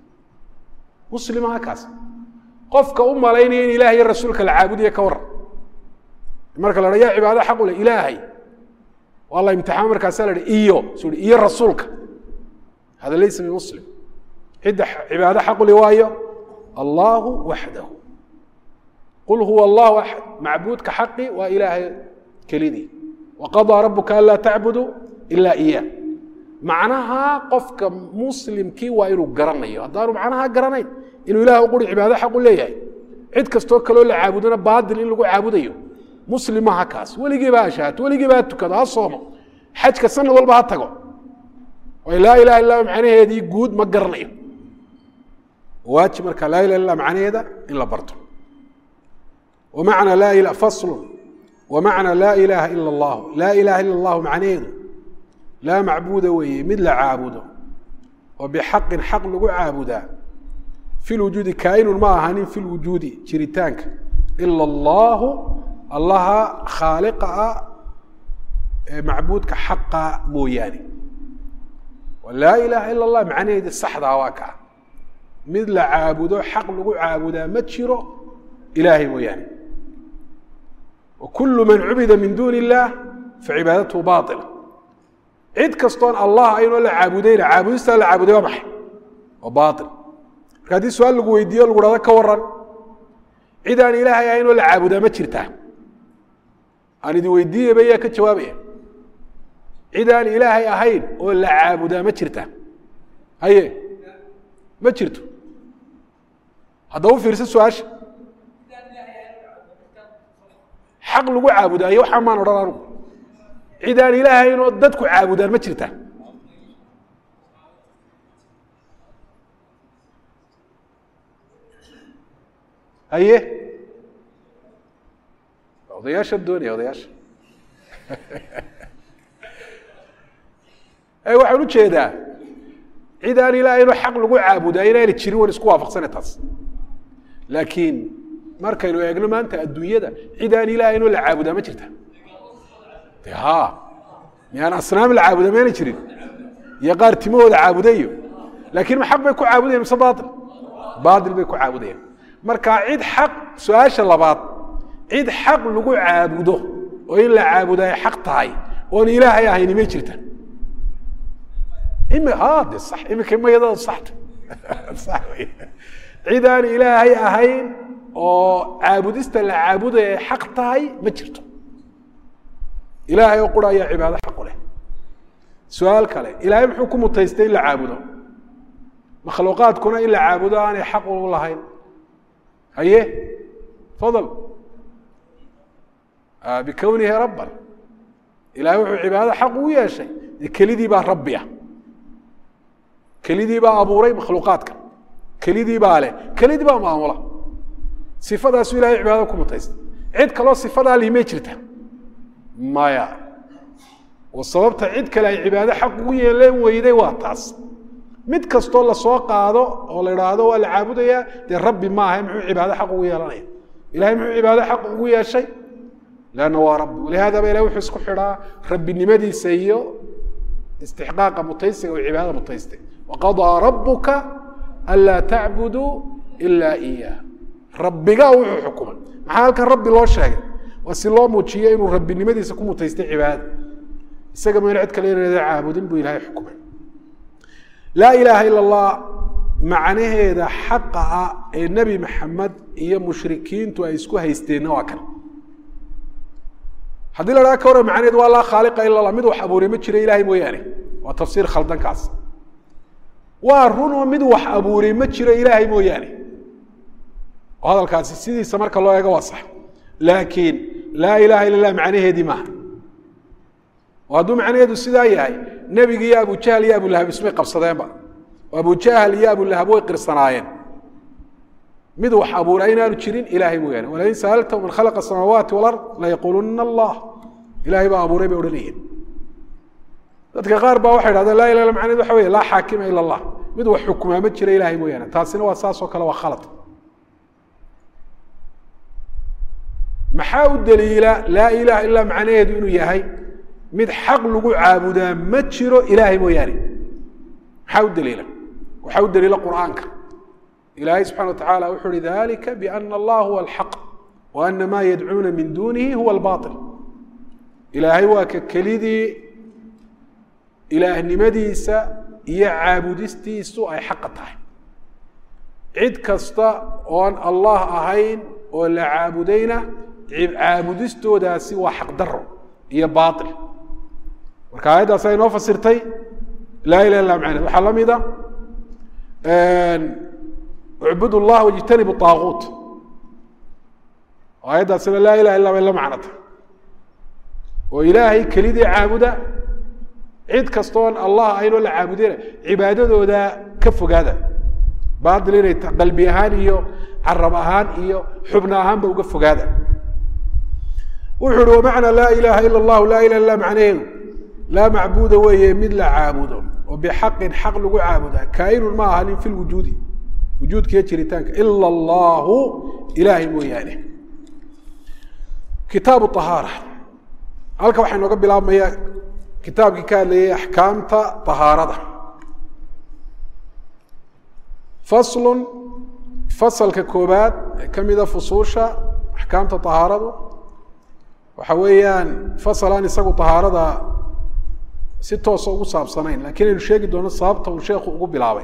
muslim maaha kaas qofka u malaynaya in ilahay iyo rasuulka la caabudiya ka waran marka la ha ya cibaado xaq u leh ilaahay waa la imtixaan markaasaa la hi iyo su hi iyo rasuulka hada laysa bimuslim cidda cibaado xaq u le waayo allahu waxdahu qul huwa allahu axad macbuudka xaqi waa ilaahay kelidii waqadaa rabuka an laa tacbudu ila iya macnaha qofka muslimkii waa inuu garanayo haddaanu macnaha garanayn inuu ilaah u quri cibaado xaq u leeyahay cid kastoo kaloo la caabudona baatil in lagu caabudayo muslim maha kaas weligiiba ha shahaato weligiiba ha tukado ha soomo xajka sanad walba ha tago way laa ilaha illa macnaheedii guud ma garanayo waajib marka laa ilaha illa macnaheeda in la barto wamacna laa ila faslu wamacna laa ilaha ila allahu laa ilaha ila allahu macnaheedu laa macbuuda weeye mid la caabudo oo bixaqin xaq lagu caabudaa fi lwujuudi kaainun ma ahanin fi lwujuudi jiritaanka ila allahu allaha khaaliqa ah ee macbuudka xaqa mooyaane laa ilaaha ila allah macnaheedi saxdaa waa kaa mid la caabudo xaq lagu caabudaa ma jiro ilaahay mooyaane wa kulu man cubida min duuni illaah facibaadatuhu baila cid kastoon allah aynoo la caabudayna caabudistaa la caabuday waa maxay waa bail marka haddii su-aal lagu weydiiyo lagu hahdo ka waran cid aan ilaahay ahaynoo la caabudaa ma jirtaa aan idi weydiiyaba yaa ka jawaabaya cid aan ilaahay ahayn oo la caabudaa ma jirta haye ma jirto haddaba u fiirsa su-aasha xaq lagu caabudaayo waxaa maan odhan anugu cid aan ilaahay ahayn oo dadku caabudaan ma jirta haye odayaasha doonaya odayaasha waxaan ujeedaa cid aan ilaahayno xaq lagu caabudaa inaana jirin wan isku waafaqsana taas laakiin markaynu eegno maanta adduunyada cid aan ilaahaynoo la caabudaa ma jirta de ha miyaan asnaam la caabudaa mayna jirin iyo qaar timahooda caabudayo laakiin ma xaq bay ku caabudayaan mise baail baail bay ku caabudayaan marka cid xaq su-aasha labaad cid xaq lagu caabudo oo in la caabudo ay xaq tahay oon ilaahay ahayni may jirta imi de sax imika mayadada saxta sax wey cid aan ilaahay ahayn oo caabudista la caabudaya ay xaq tahay ma jirto ilaahay oo qura ayaa cibaado xaq u leh su-aal kale ilaahay muxuu ku mutaystay in la caabudo makhluuqaadkuna in la caabudo aanay xaq u lahayn haye fadl bikownihi rabban ilahay wuxuu cibaado xaq ugu yeeshay dee kelidii baa rabbi ah kelidii baa abuuray makhluuqaadka kelidii baa leh kelidii baa maamula sifadaasu ilahay cibaadada ku mutaystay cid kaloo sifadaa lihi may jirta maya oo sababta cid kale ay cibaado xaq ugu yeeleen weyday waa taas mid kastoo lasoo qaado oo la idhaahdo waa la caabudayaa dee rabbi maaha muxuu cibaado xaq ugu yeelanaya ilahay muxuu cibaado xaq ugu yeeshay lanna waa rabbi walihaada ba ilahy wuxuu isku xidhaa rabbinimadiisa iyo istixqaaqa mutaysiga oo cibaadada mutaystay waqadaa rabuka anlaa tacbuduu ilaa iyah rabbigaa wuxuu xukumay maxaa halkan rabbi loo sheegay waa si loo muujiyo inuu rabbinimadiisa ku mutaystay cibaadada isaga mayna cid kale inayda caabudin buu ilahay xukumay laa ilaaha ila allah macnaheeda xaqa ah ee nebi maxamed iyo mushrikiintu ay isku haysteenna waa kan haddii la dhaha ka waran macnaheed waa laa khaaliqa ila allah mid wax abuuray ma jiro ilahay mooyaane waa tafsiir khaldankaas waa runoo mid wax abuuray ma jiro ilaahay mooyaane oo hadalkaasi sidiisa marka loo eego waa sax laakiin laa ilaha illa lah macnaheedii maaha oo hadduu macnaheedu sidaa yahay nebigi iyo abujahl iyo abulahab ismay qabsadeenba oo abujahl iyo abulahab way qirsanaayeen mid wax abuuray inaanu jirin ilahay mooyaane walain saaltahu man khalaqa asamaawaati walard layaquuluna allah ilahay baa abuuray bay odhanayeen dadka qaar baa waxay dhahdeen laa ilah illa macnaheed waxa wey laa xaakima ila allah mid wax xukumaa ma jira ilahay mooyaane taasina waa saas oo kale waa khalad maxaa u daliila laa ilaha illa macnaheedu inuu yahay mid xaq lagu caabudaa ma jiro ilaahay mooyaane maxaa u daliila waxaa u daliila qur'aanka ilaahay subxana wa tacala wuxuu uhi dalika biana allah huwa alxaq wa ana maa yadcuuna min dunihi huwa albail ilaahay waa ka kelidii ilaahnimadiisa iyo caabudistiisu ay xaqa tahay cid kasta oon allah ahayn oo la caabudayna caabudistoodaasi waa xaqdaro iyo baail marka aayaddaas ay noo fasirtay laa ilah illa macned waxaa la mida ucbud llah wajtanibu aaguut aayaddaasina laa ilaha illa bay la macnata oo ilaahay kelidii caabuda cid kastoon allah aynoo la caabudina cibaadadooda ka fogaada baail inay qalbi ahaan iyo carab ahaan iyo xubno ahaanba uga fogaada wuxuu uhi wamacnaa laa ilaha ila allahu laa ilah illa macnaheedu laa macbuuda weeye mid la caabudo oo bixaqin xaq lagu caabudaa kaainun ma ahanin fi lwujuudi wujuudkiiyo jiritaanka ila allahu ilaahay mooyaane kitaabu ahaara halka waxaa inooga bilaabmaya kitaabkii ka hadlayay axkaamta ahaarada faslun fasalka koobaad ee ka mida fusuusha axkaamta ahaaradu waxa weeyaan fasal aan isagu ahaarada si toosa ugu saabsanayn lakiin aynu sheegi doono sababta uu sheekhu ugu bilaabay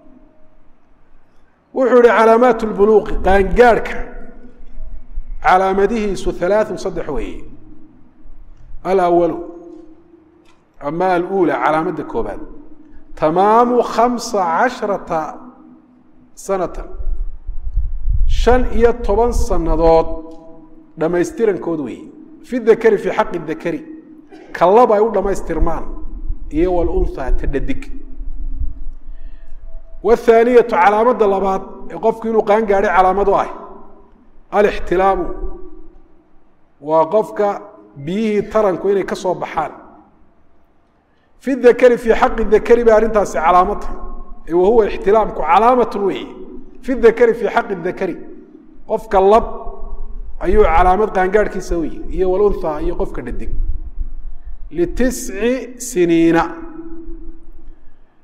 wuxuu yihi calaamaat lbuluuqi qaangaadhka calaamadihiisu halaaثun saddex weeye alawalu ama alula calaamadda koobaad tamaamu khamsa casharata sanatan shan iyo toban sannadood dhammaystirankood weeye fi dakari fii xaqi dakari kallaba ay u dhammaystirmaan iyo walunhaa ta dhadig wthaaniyatu calaamadda labaad ee qofku inuu qaan gaadhay calaamad u ah alixtilaamu waa qofka biyihii taranku inay ka soo baxaan fi dakari fii xaqi dakari bay arrintaasi calaamad tahay wa huwa ixtilaamku calaamatun weeye fi dakari fii xaqi dakari qofka lab ayuu calaamad qaangaadhkiisa u yihi iyo walunhaa iyo qofka dhadig litisci siniina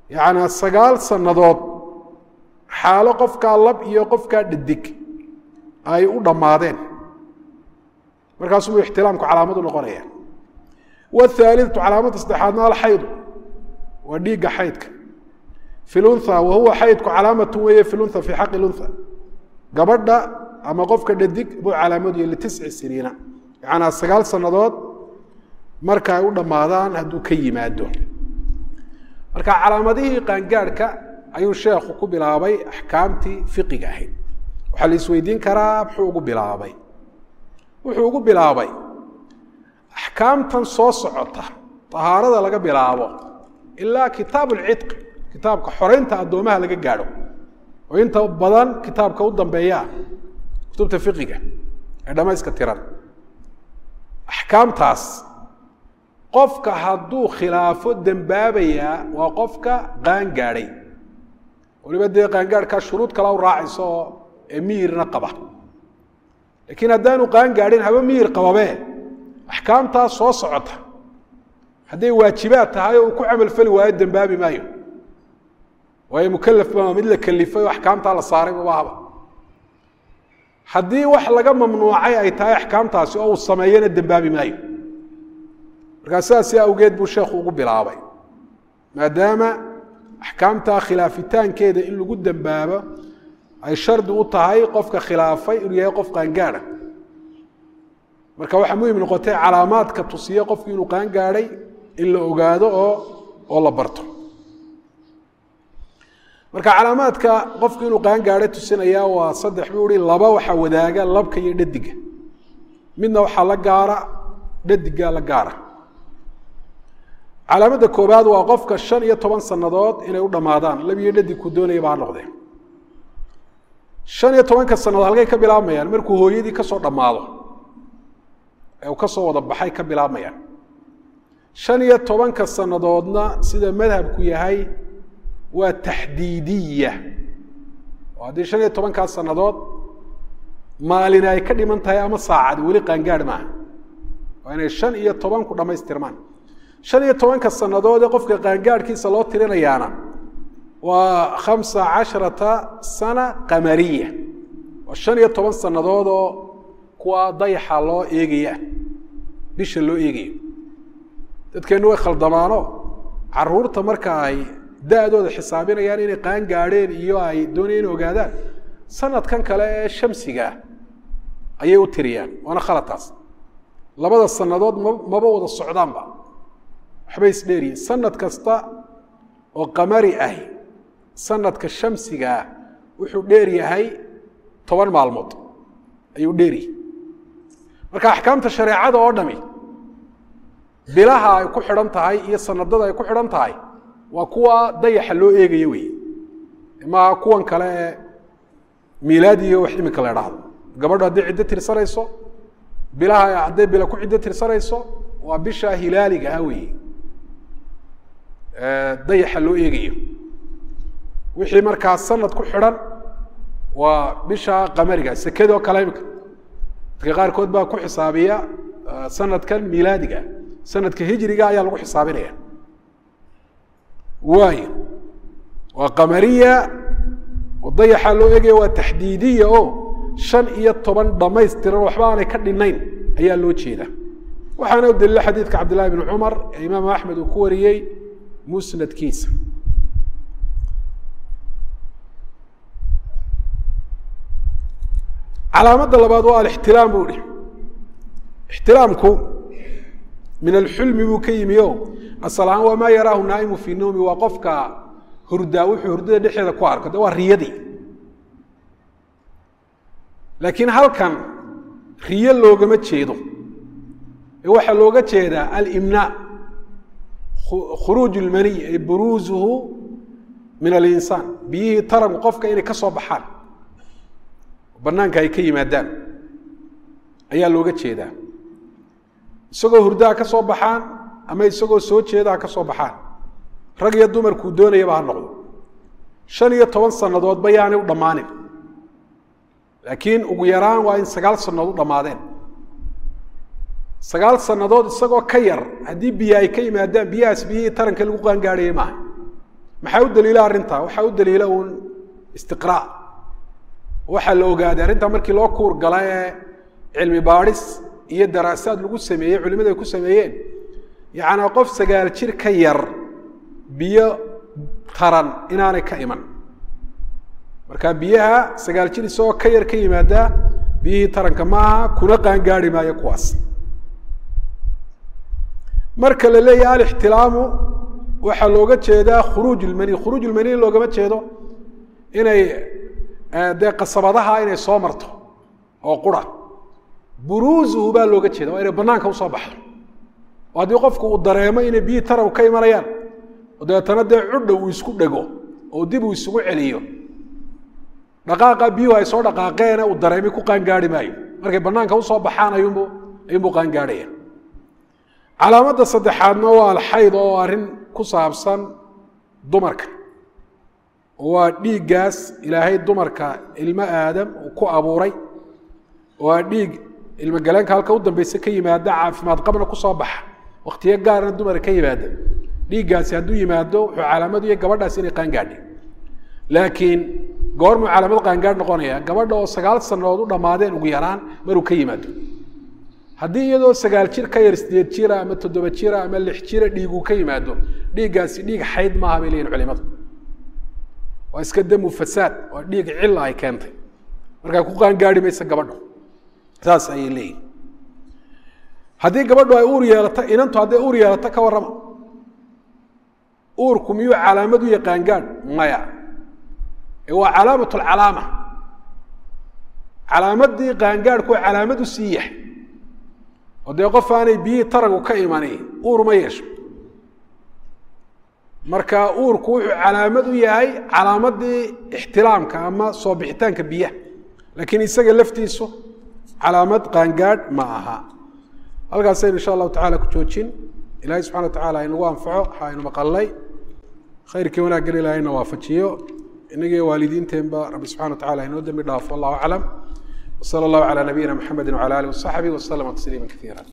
yacnaa sagaal sannadood xaalo qofkaa lab iyo qofkaa dhadig ay u dhammaadeen markaasubuu ixtilaamku calaamadu noqonaya wathaalidatu calaamadda saddexaadna alxaydu waa dhiigga xaydka fi lunha wa huwa xaydku calaamatu weeye fi lunha fii xaqi lunha gabadha ama qofka dhadig buu calaamadu litisci siniina yacnaa sagaal sannadood marka ay u dhammaadaan hadduu ka yimaado marka calaamadihii qaangaadhka ayuu sheekhu ku bilaabay axkaamtii fiqiga ahayd waxaa la isweydiin karaa muxuu ugu bilaabay wuxuu ugu bilaabay axkaamtan soo socota tahaarada laga bilaabo ilaa kitaab ulcidqi kitaabka xoreynta addoomaha laga gaadho oo inta badan kitaabka u dambeeyaa kutubta fiqiga ee dhamayska tiran axkaamtaas qofka hadduu khilaafo dembaabayaa waa qofka qaangaadhay waliba dee qaangaadhkaa shuruud kala u raacayso oo ee miyirna qaba laakiin haddaanu qaangaadhin haba miyir qababee axkaamtaas soo socota hadday waajibaad tahay oo uu ku camalfali waayo dembaabi maayo waayo mukalaf baa mid la kalifay oo axkaamtaa la saaray babahaba haddii wax laga mamnuucay ay tahay axkaamtaasi oo uu sameeyana dembaabi maayo markaa sidaasi awgeed buu sheekhu ugu bilaabay maadaama axkaamtaa khilaafitaankeeda in lagu dembaabo ay shardi u tahay qofka khilaafay inuu yahay qof qaangaadha marka waxaa muhim noqotay calaamaadka tusiye qofku inuu qaangaadhay in la ogaado oo oo la barto marka calaamaadka qofku inuu qaangaadhay tusinaya waa saddex buu ihi laba waxaa wadaaga labka iyo dhadiga midna waxaa la gaara dhadiga la gaara calaamadda koobaad waa qofka shan iyo toban sannadood inay u dhammaadaan lab iyo dhadig ku doonayaba ha noqdee shan iyo tobanka sannadood halkay ka bilaabmayaan markuu hooyadii ka soo dhammaado ee uu ka soo wada baxay ka bilaabmayaan shan iyo tobanka sannadoodna sida madhabku yahay waa taxdiidiya oo haddii shan iyo tobankaas sannadood maalin ay ka dhiman tahay ama saacadi weli qaangaadh maaha waa inay shan iyo tobanku dhammaystirmaan shan iyo tobanka sannadood ee qofka qaangaadhkiisa loo tirinayaana waa khamsa casharata sana qamariya waa shan iyo toban sannadood oo kuwa dayaxa loo eegaya bisha loo eegayo dadkeennu way khaldamaano caruurta marka ay da-dooda xisaabinayaan inay qaan gaadheen iyo ay doonayaan inay ogaadaan sanadkan kale ee shamsigaa ayay u tiriyaan waana khalataas labada sannadood ma maba wada socdaanba waxbay isdheeriyiin sanad kasta oo qamari ahi sanadka shamsigaa wuxuu dheer yahay toban maalmood ayuu dheeryahay marka axkaamta shareecada oo dhami bilaha ay ku xidhan tahay iyo sanadada ay ku xidhan tahay waa kuwa dayaxa loo eegayo wey maaha kuwan kale ee miilaadiyo wax iminka la idhaahdo gabadho hadday ciddo tirsanayso bilaha hadday bila ku ciddo tirsanayso waa bisha hilaaliga ah wey dayaxa loo eegayo wixii markaa sanad ku xidhan waa bisha qamariga sekadoo kale imika dadka qaarkood baa ku xisaabiya sanadkan miilaadiga sanadka hijriga ayaa lagu xisaabinaya waayo waa qamariya oo dayaxa loo eegaya waa taxdiidiya oo shan iyo toban dhamaystiran waxba aanay ka dhinayn ayaa loo jeeda waxaana u daliila xadiidka cabdillahi bn cumar ee imaam axmed uu ku wariyey musnadkiisa calaamadda labaad waa alixtilaam buu ihi ixtilaamku min alxulmi buu ka yimi o asal ahaan waa maa yaraahu naaimu fii nawmi waa qofka hurdaa wuxuu hurdada dhexeeda ku arko de waa riyadii laakiin halkan riyo loogama jeedo ee waxaa looga jeedaa alimnaa khuruuj lmaniy ay buruuzuhu min alinsaan biyihii taranku qofka inay ka soo baxaan banaanka ay ka yimaadaan ayaa looga jeedaa isagoo hurdaha ka soo baxaan ama isagoo soo jeedaha ka soo baxaan rag iyo dumarkuu doonayaba ha noqdo shan iyo toban sannadoodba yaanay u dhammaanin laakiin ugu yaraan waa in sagaal sannadood u dhammaadeen sagaal sannadood isagoo ka yar haddii biyo ay ka yimaadaan biyahaas biyihii taranka lagu qaangaadhayay maaha maxaa u daliila arrintaa waxaa u daliila uun istiqraa waxaa la ogaaday arrintaa markii loo kuur gala ee cilmi baadhis iyo daraasaad lagu sameeyey culimadu ay ku sameeyeen yacnaa qof sagaal jir ka yar biyo taran inaanay ka iman marka biyaha sagaal jir isagoo ka yar ka yimaadaa biyihii taranka maaha kuna qaangaari maayo kuwaas marka la leeyahay alixtilaamu waxaa looga jeedaa khuruuj ilmani khuruuj ilmani loogama jeedo inay dee qasabadaha inay soo marto oo qura buruuzuhu baa looga jeeda waa inay banaanka usoo baxdo oo haddii qofku uu dareemo inay biyihii taran ka imanayaan oo dabeetana dee cudha uu isku dhego oo dib uu isugu celiyo dhaqaaqa biyuhu ay soo dhaqaaqeene uu dareemay ku qaangaari maayo markay banaanka usoo baxaan ayuunbu ayuunbuu qaangaadhaya calaamadda saddexaadna waa alxayd oo arrin ku saabsan dumarka waa dhiiggaas ilaahay dumarka ilmo aadam uu ku abuuray waa dhiig ilmogaleenka halka u dambeyse ka yimaada caafimaad qabna kusoo baxa waktiyo gaarna dumara ka yimaada dhiiggaasi hadduu yimaado wuxuu calaamad iyo gabadhaas inay qaangaadhi laakiin goormuu calaamad qaangaadh noqonaya gabadha oo sagaal sanadood u dhammaadeen ugu yaraan maruu ka yimaado haddii iyadoo sagaal jir ka yar sideed jira ama toddoba jira ama lix jira dhiiguu ka yimaado dhiiggaasi dhiig xayd maaha bay leyihin culimadu waa iska damu fasaad waa dhiig cilla ay keentay markaa ku qaangaari maysa gabadho saas ayay leeyihin haddii gabadhu ay uur yeelato inantu hadday uur yeelato ka warrama uurku miyuu calaamad u yaqaangaadh maya ee waa calaamat lcalaama calaamadii qaangaadhku waa calaamad u sii yahay oo dee qof aanay biyihii taragu ka imani uur ma yeesho marka uurku wuxuu calaamad u yahay calaamadii ixtilaamka ama soo bixitaanka biyaha laakiin isaga laftiisu calaamad qaangaadh ma aha halkaasaynu insha allahu tacala ku joojin ilahay subxana wa tacala inagu anfaco waxa aynu maqalnay khayrkii wanaaggan ilahayna waafajiyo inagii waalidiinteenba rabbi subxana wa tacala inoo dembi dhaafo allahu aclam wsala allahu calaa nabiyina mxamedi wcala alih wasaxbi waslama tasliima kaiira